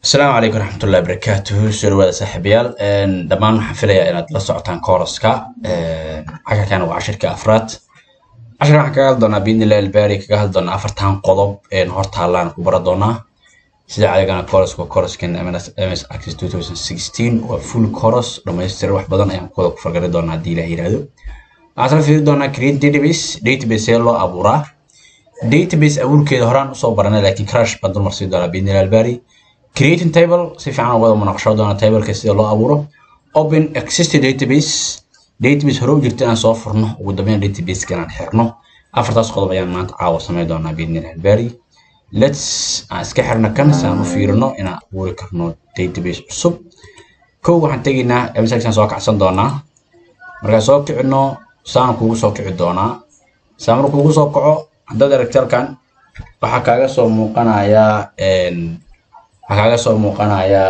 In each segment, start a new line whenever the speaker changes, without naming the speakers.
asalaamu calaykum waraxmatullahi wabarakaatuhu soo dhawaada saaxiibayaal dhammaan waxaan filayaa inaad la socotaan kooraska casharkan waa cashirka afraad cashirkan waxaan kaga hadli doonaa biidnillahi albaari kaga hadli doonaa afartan qodob hor taallaan ku bara doonaa sida cadigana kooraska kooraskan ms access 2016 waa full coros dhammaystiran wax badan ayaan kuwada ku fargari doonaa haddii ilaah yiraahdo waxaan sala fiiri doonaa create database database see loo abuuraa database abuurkeeda horaan usoo baranay laakiin crash baan dulmar sii doonaa biidnillahi albaari creating table si fiican wada munaqasho doona tableka sida loo abuuro open existing database database hore u jirta inaan soo furno ugu dambeyn database inaan xirno afartaas qodob ayaan maanta caawa samayn doonaa biidnil albari lets aan iska xirna kan si aan u fiirino inaan abuuri karno database cusub kow waxaan tegaynaa msaan soo kacsan doonaa markaan soo kicino saan kugu soo kici doonaa saa markuu kugu soo kaco haddaad aragti halkan waxaa kaaga soo muuqanayaa waxaa kaaga soo muuqanayaa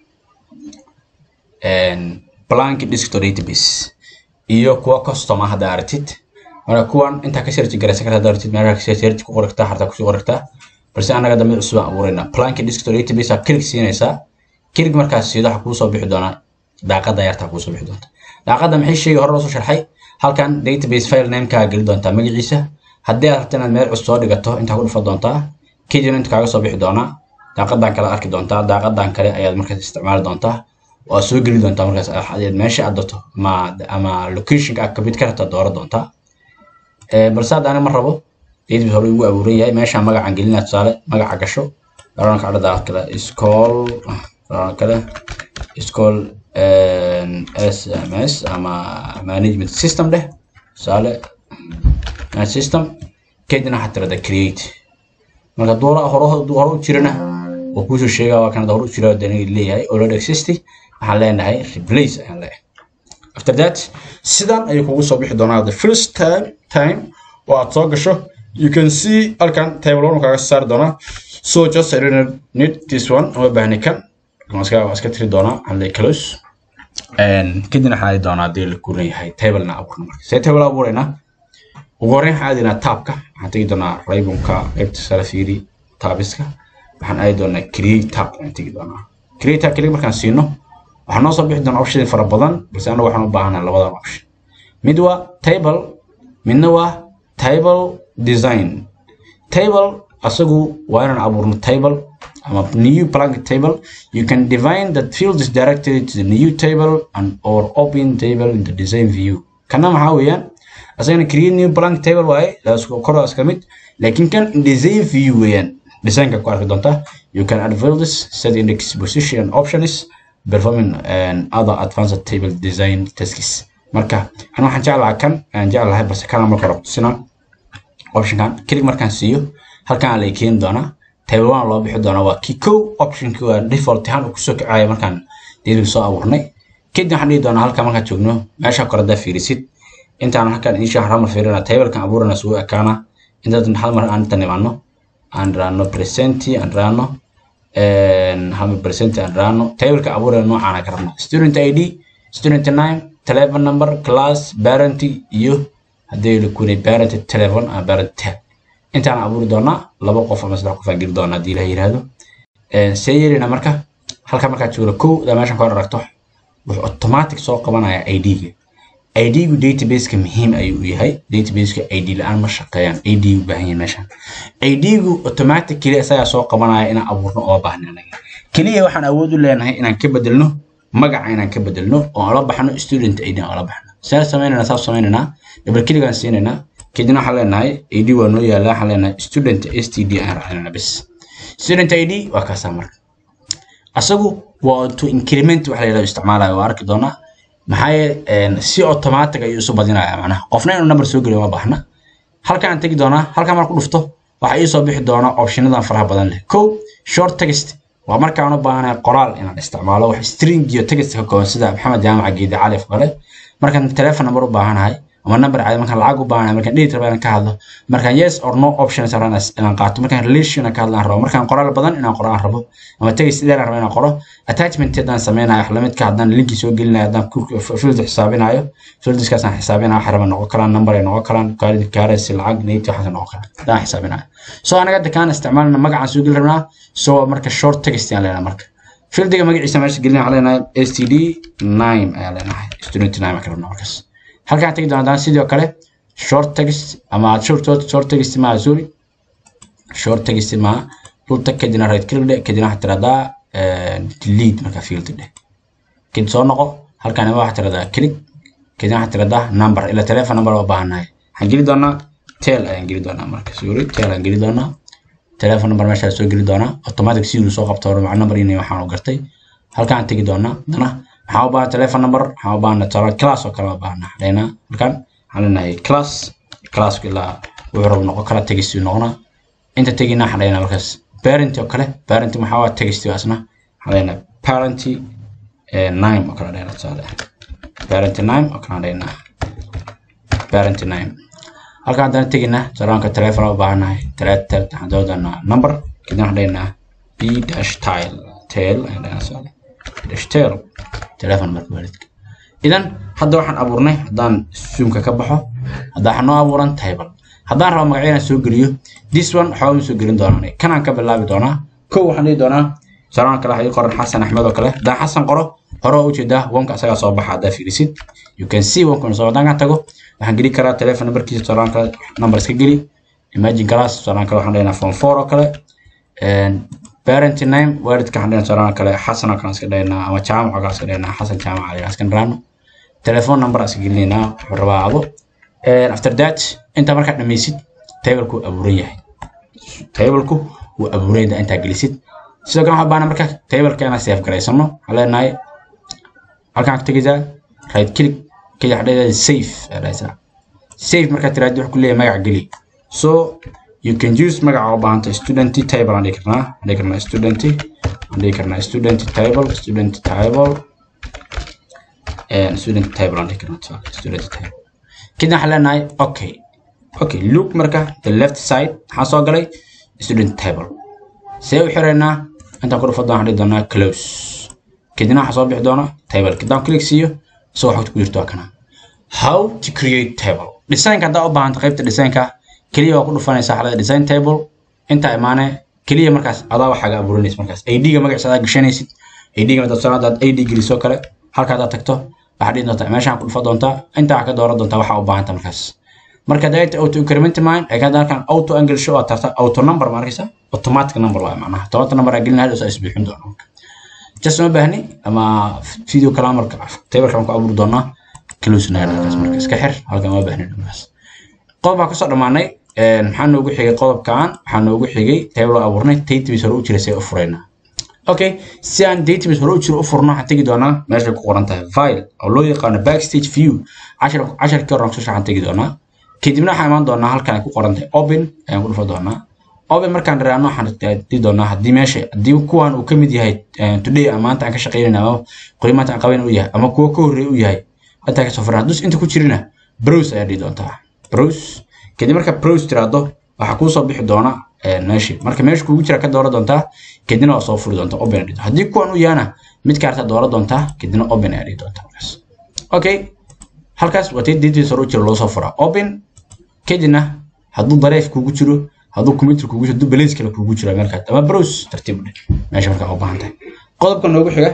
blank desktop database iyo kuwa custom ah hadda aragtid marka kuwan intaa ka search garaysan karta hadda aragtid meelaha ka search ku qoragtaa harta kusii qoragtaa balse annaga dambe cusub aan abuuraynaa blank desktop database aa click siinaysaa click markaas siido waxaa kuu soo bixi doonaa daaqada yartaa kuu soo bixi doonta daaqada maxay sheegay hore loo soo sharxay halkan database file namekaa geli doontaa magaciisa haddii aad rabto inaad meel cusub soo dhigato intaa ku dhufa doontaa kadibna inta kaaga soo bixi doonaa daaqadan kale arki doontaa daaqadan kale ayaad markaas isticmaali doontaa waa soo geli doontaa markaas ayaad meesha aad doonto ama ama locationka aad kamid ka rabta dooro doontaa balse hadda aniga ma rabo database hore ugu abuuran yahay meeshaan magacaan gelinaa tusaale magaca gasho garoonka cadhada kale school garoonka kale school sms ama management system dheh tusaale system kadibna waxaad tirada create marka doora hore hore u jirana oo kuusoo sheegaa waa kanada hore u jira dani leeyahay already existing waxaan leenahay replace ayaan leeyahay after that sidan ayuu kugu soo bixi doonaa the first time time oo aad soo gasho you can see halkan table one kaaga saari doonaa so just I don't need this one uma baahni kan waa iska tiri doonaa waxaan leeyahay close kadibna waxaan aadi doonaa haddii la kuran yahay tablena abuurna marka see table abuuraynaa ugu horreyn waxaan aadinaa taabka waxaan tegi doonaa raybonka qaybta sare fiiri taabiska waxaan aadi doonaa create tab ayaan tegi doonaa create tab kaliya markaan siino waxaa noo soo bixi doonaa option fara badan balse anagu waxaan u baahanaa labadan option mid waa table midna waa table design table asagu waa inaan abuurno table ama new blank table you can define that field is directed to the new table and or open table in the design view kana maxaa weeyaan asagana create new blank table waaye kor iska mid laakiin kan design view weeyaan designka ku arki doontaa you can add fields set index position and options performing and other advanced table design tasks marka an waxaan jeclahaa kan aan jeclahay balse kana marka hore kutusinaa optionkan click markaan siiyo halkan lay keeni doonaa table one loo bixi doonaa waa kii kow optionki waa default ahaan uu kusoo kacaya markaan daily soo abuurnay kadib waxaan dhihi doonaa halkan markaan joogno meesha kore haddaa fiirisid intaan halkan insha hal mar fiirina tablekan abuurana sugu ekaana intaan hal mar aan intan imaano aan raano presenti aan raano hal mar presenti aan raano tableka abuurana noocaan ka rabna student id student name telephone number class parent iyo haddii la kunay parent telephone ama parent tab intaan abuuri doonaa laba qof ama saddex qof aan geli doonaa haddii ilaha yiraahdo see yeelina marka halka markaad joogno kow daa meeshan ka hor aragto wuxuu automatic soo qabanaya id-ga ID-gu database-ka muhiim ayuu u yahay database-ka ID la-aan ma shaqeeyaan ID u baahan yahay meeshan ID-gu automatically isagaa soo qabanaya inaan abuurno oo baahna anaga keliya waxaan awood u leenahay inaan ka bedelno magaca inaan ka bedelno oo aan la baxno student ID aan la baxno saa samaynayna saa samaynayna double click aan siinaynaa kadibna waxaan leenahay ID waa noo yaala waxaan leenahay student STD aan raacnayna bas student ID waa kaasaa marka asagu waa to increment waxa la yidhahdo isticmaalayo waa arki doonaa maxaa si automatic ayuu isu badinaya macnaha qofna inuu number soo geliyo ma baahna halkaan tegi doonaa halkaan marku dhufto waxaa ii soo bixi doonaa optionadan faraha badan leh kow short text waa markaan u baahanahay qoraal inaan isticmaalo wax string iyo text ka kooban sida maxamed jaamac geedi calif kale markaan telephone number u baahanahay ama number caadi markaan lacag u baahanahay markaan date raba inaan ka hadlo markaan yes or no options rabaan inaan qaato markaan relation ka hadlaan rabo markaan qoraal badan inaan qoro aan rabo ama text dheer aan rabo inaan qoro attachment haddaan sameynayo lamidka haddaan linki soo gelinayo haddaan field xisaabinayo fieldiskaas aan xisaabinayo waxa raba noqon karaan number ay noqon karaan quality currency lacag nate waxaas noqon karaan haddaan xisaabinayo so anaga hadda kaan isticmaalna magacaan soo geli rabnaa so marka short text aan leenahay marka fieldiga magaciisa meesha gelina waxaan leenahay std nime ayaa leenahay student nime ka rabnaa markaas halkaan tegi doonaa sidoo kale short text ama short short text ma sorry short text ma dhulta kadina right click dhe kadina waxaad tiraahdaa delete marka field dheh kadib soo noqo halkaan ima waxaad tiraahdaa click kadina waxaad tiraahdaa number ila telephone number oo baahannahay waxaan geli doonaa tel ayaan geli doonaa marka sorry tel ayaan geli doonaa telephone number meeshaa soo geli doonaa automatic si uu soo qabto maca number inay waxaan u gartay halkaan tegi doonaa dana waxaan u baahan telephone number waxaan u baahan tala class oo kale u baahan hadayna halkaan waxaan leenahay class classka ilaa wuxuu rabo noqon kala tegisi noqonaa inta tegina waxaan leenahay markaas parent oo kale parent maxaa waa tegisti asna waxaan leenahay parent name oo kale leenahay tusaale parent name oo kale leenahay parent name halkaan haddana tegina salaanka telephone u baahannahay teletel waxaan doodanaa number kadib waxaan leenahay b dash tile tail ayaan leenahay tusaale dash tail telephone marka waalidka idan hadda waxaan abuurnay haddaan zoomka ka baxo hadda waxaan noo abuuran table haddaan rabo magacyada soo geliyo this one waxba ma soo gelin doonaan kanaan ka bilaabi doonaa kow waxaan dhihi doonaa salaan kale waxaa ii qoran xasan axmed oo kale haddaan xasan qoro hore waa ujeedaa wanka asagaa soo baxa haddaa fiirisid you can see wanka soo haddaan ka tago waxaan geli karaa telephone numberkiisa salaan kale number iska geli imagine class salaan kale waxaan leenahay phone four oo kale parent name waalidka waxaan leenahay salaan kale xasan oo kale iska dhaynaa ama jaamac oo kale iska dhaynaa xasan jaamac ayaan iska dharaano telephone number iska gelinaynaa wuxuu rabaa ado after that inta markaa dhammaysid tableku wuu abuuran yahay tableku wuu abuuran yahay intaa gelisid sidoo kale waxaa baana marka tableka inaan save garaysano waxaan leenahay halkaan ka tegaysaa right click kadib waxaa leedahay save ayaa dhahaysaa save markaa tiraahdo wuxuu ku leeyahay magac geli so you can use magaca u baahanta student table aan dhihi karnaa aan dhihi karnaa student aan dhihi karnaa student table student table student table aan dhihi karnaa student table kadib waxaan leenahay okay okay look marka the left side waxaan soo galay student table see u xiraynaa intaan ku dhufo doona waxaan dhihi doonaa close kadibna waxaa soo bixi doona table kadaan click siiyo isagoo xogta ku jirto waa kana how to create table designka haddaa u baahanta qaybta designka keliya waa ku dhufanaysaa xalada design table intaa imaane keliya markaas adaa waxaaga abuurinaysa markaas id-ga magaciisa adaa gashanaysid id-ga dadsan haddaad id gelisoo kale halka haddaad tagto waxaad dhihi doontaa meeshaan ku dhufa doontaa intaa waxaa ka dooran doontaa waxaa u baahanta markaas marka dayta auto increment mind ay kada halkan auto angle show aad tarta auto number ma arkaysa automatic number waa macnaha tobanka number aa gelin hal is isbixin doona just ma baahni ama video kala marka tabarka aan ku abuuri doonaa close na halkaas marka iska xir halkan ma baahni markaas qodob baa kasoo dhamaanay maxaa noogu xigay qodobkan waxaa noogu xigay table abuurnay database hore u jiray see u furaynaa okay si aan database hore u jiro u furno waxaan tegi doonaa meeshay ku qoran tahay file oo loo yaqaano backstage view cashar casharkii hore kusoo waxaan tegi doonaa kadibna waxaan imaan doonaa halkan ay ku qoran tahay open ayaan ku dhufa doonaa open markaan dharaano waxaan dhihi doonaa haddii meesha haddii kuwan uu ka mid yahay today ama maanta aan ka shaqaynayna ama qoy maanta aan qabayn u yahay ama kuwa ka horreey u yahay hataa kasoo furan hadduu inta ku jirina browse ayaa dhihi doontaa browse kadib marka browse tiraahdo waxaa kuu soo bixi doona meeshii marka meesha kuugu jira ka doora doontaa kadibna waa soo furi doontaa open dhihi haddii kuwan u yahana mid kaarta doora doontaa kadibna open ayaa dhihi doontaa markaas okay halkaas waa tii database hore u jira loo soo furaa open kadibna hadduu dareef kuugu jiro hadduu computer kuugu jiro hadduu balays kale kuugu jiro meelkaas ama browse tartiib u dheh meesha markaa u baahan tahay qodobka noogu xiga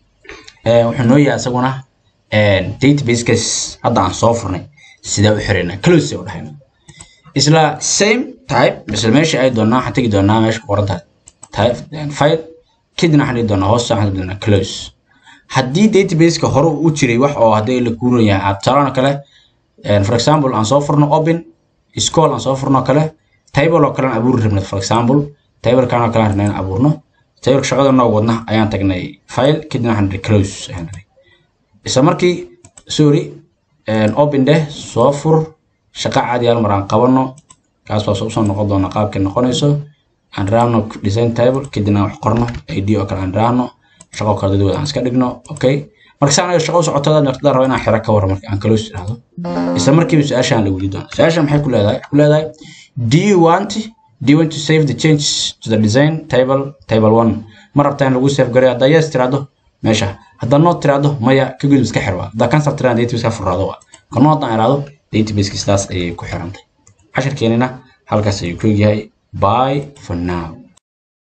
wuxuu noo yahay isaguna databasekas hadda aan soo furnay sidee u xiraynaa close u dhahayna isla same type isla meesha ay doonaa waxaan tegi doonaa meesha ku qoran tahay file kadibna waxaan dhihi doonaa hoos waxaan tegi doonaa close haddii databaseka hore u jiray wax oo haddii la kuuran yahay aad tusaalana kale for example aan soo furno open school aan soo furno kale table oo kale aan abuuri rabnay for example table kan oo kale aan rabnay inaan abuurno table shaqada noo wadna ayaan tagnay file kadibna waxaan dhihi close ayaan dhihi isla markii sorry open deh soo fur shaqa caadi hal mar aan qabano kaas baa usoo noqon doona qaabkay noqonayso aan raahno design table kadibna wax qorno id oo kale aan raahno shaqo kale dadwada aan iska dhigno okay marka saan shaqo u socotada naqdada rabo inaan xira ka warro marka aan close iraahdo isla markiiba su-aashaan la weydi doona su-aashaan maxay ku leedahay ku leedahay do you want do you want to save the change to the design table table one ma rabtaa in lagu save gareyo haddaa yes tiraahdo meesha haddaa no tiraahdo maya ka gudub iska xir waa haddaa cancel tiraahdo database ka furraado waa kano haddaan iraahdo databaseki sidaas ayay ku xirantay casharkeenina halkaas ayuu ku egyahay bye for now